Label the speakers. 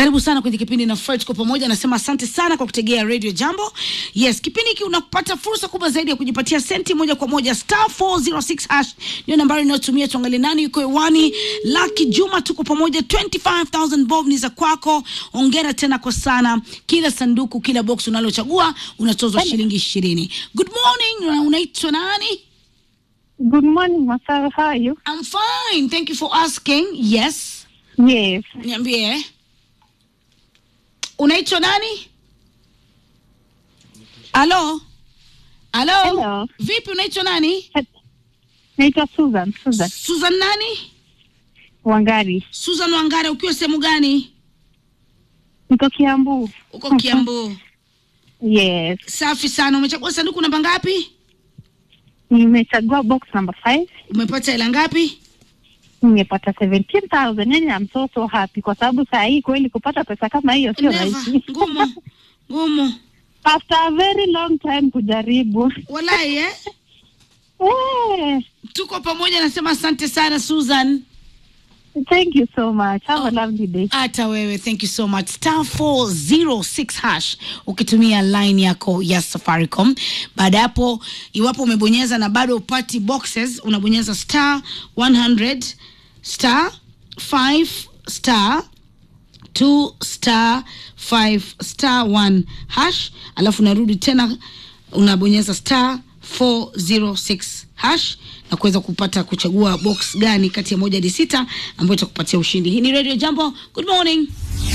Speaker 1: Karibu sana kwenye kipindi na Fred kwa pamoja. Nasema asante sana kwa kutegea Radio Jambo. Yes, kipindi hiki unapata fursa kubwa zaidi ya kujipatia senti moja kwa moja. Star 406 hash ndio nambari inayotumia. Tuangalie nani yuko hewani. Lucky Juma, tuko pamoja. 25000 bob ni za kwako. Ongera tena kwa sana. Kila sanduku, kila box unalochagua unatozwa shilingi ishirini. Good morning. Na Unaitwa nani?
Speaker 2: Good morning, Masaro. How are you?
Speaker 1: I'm fine. Thank you for asking. Yes.
Speaker 2: Yes.
Speaker 1: Niambie. Unaitwa nani? Halo? Halo?
Speaker 2: Hello.
Speaker 1: Vipi unaitwa nani?
Speaker 2: Naitwa Susan. Susan
Speaker 1: Susan nani?
Speaker 2: Wangari.
Speaker 1: Susan Wangare ukiwa sehemu gani?
Speaker 2: Niko Kiambu.
Speaker 1: Uko Kiambu.
Speaker 2: Yes.
Speaker 1: Safi sana. Umechagua sanduku namba ngapi?
Speaker 2: Nimechagua box number 5.
Speaker 1: Umepata hela ngapi?
Speaker 2: Nimepata 17,000. Yani I'm so so happy kwa sababu saa hii kweli kupata pesa kama hiyo sio
Speaker 1: Never.
Speaker 2: rahisi.
Speaker 1: Ngumu. Ngumu.
Speaker 2: After a very long time kujaribu.
Speaker 1: Walai eh?
Speaker 2: Eh,
Speaker 1: Tuko pamoja nasema asante sana Susan.
Speaker 2: thank you so much. Have a lovely day.
Speaker 1: hata wewe thank you so much star 406 hash ukitumia line yako ya safaricom baada ya hapo iwapo umebonyeza na bado upati boxes unabonyeza star 100 star 5 star 2 star 5 star 1 hash alafu unarudi tena unabonyeza star 406 hash na kuweza kupata kuchagua box gani kati ya moja hadi sita ambayo itakupatia ushindi hii ni radio jambo good morning